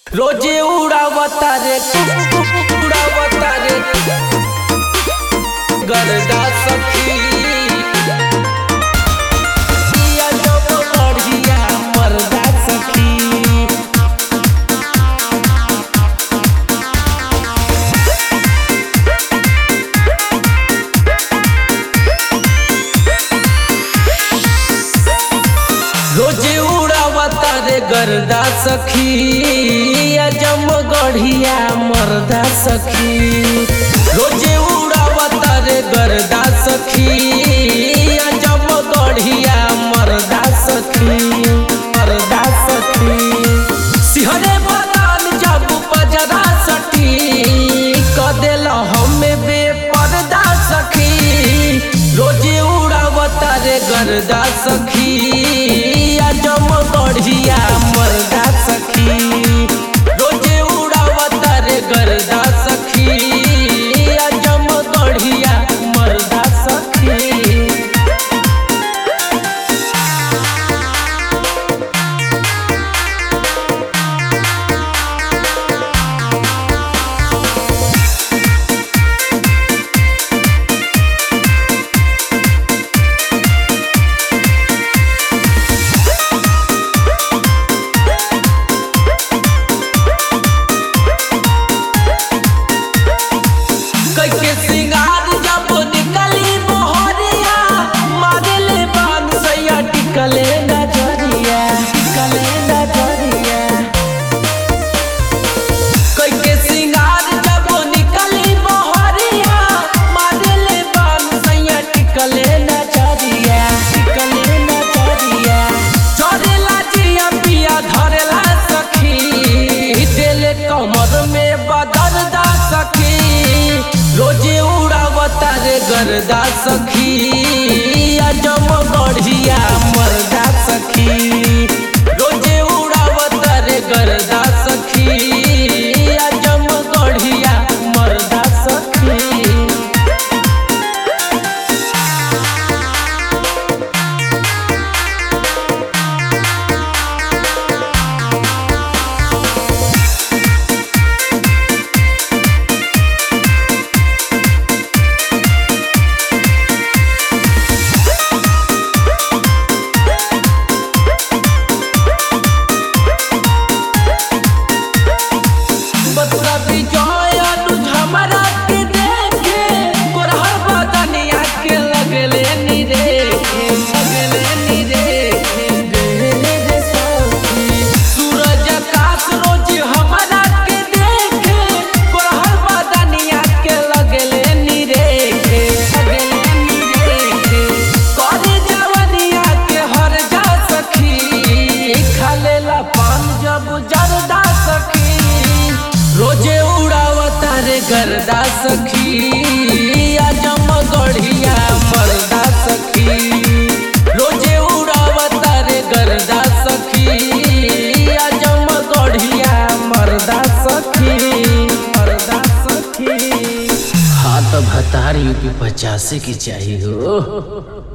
रोजे उड़ावता रे उड़ावता रे गरदा सखी पिया जब बढ़िया मरदा सखी रोजे उड़ावता रे गरदा सखी अजम गढ़िया मरदा सखी रोजे उड़ावता रे गरदा सखी अजम गढ़िया मरदा सखी मरदा सखी सिहरे बदान जब बजरा सटी कदेल हमें बेपर्दा सखी रोजे उड़ावता रे गरदा सखी अजम बढ़िया मरदा सखी रोजे उड़ावता रे गरदा सखी अजम बढ़िया मरदा सखी कैके सिंगार जब निकली मोहरिया मारेले बान सैया टिकले नजरिया टिकले नजरिया कैके सिंगार जब निकली मोहरिया मारेले बान सैया टिकले नजरिया टिकले नजरिया चढ़ेला जिया पिया धरेला सखी दिल कमर में बदरदा सखी रोजे उड़ावता रे गरदा सखी अजम बढ़िया मरदा सखी रोजे उड़ावता रे गरदा सखी अजम बढ़िया मरदा सखी बतरा बिजय अनुज हमरा के देखे गोरहर बदनिया के लगले नी देखे लगले नी देखे गहले रे सखी सूरज आकाश रोज हमरा के देखे गोरहर बदनिया के लगले नी देखे लगले नी देखे करे जवनिया के हर जा सखी खालेला पान जब जरदा सखी रोजे उड़ावता रे गरदा सखी अजम गढ़िया मरदा सखी रोजे उड़ावता रे गरदा सखी अजम गढ़िया मरदा सखी मरदा सखी हाँ तो भतार यूपी पचासी की चाहिए हो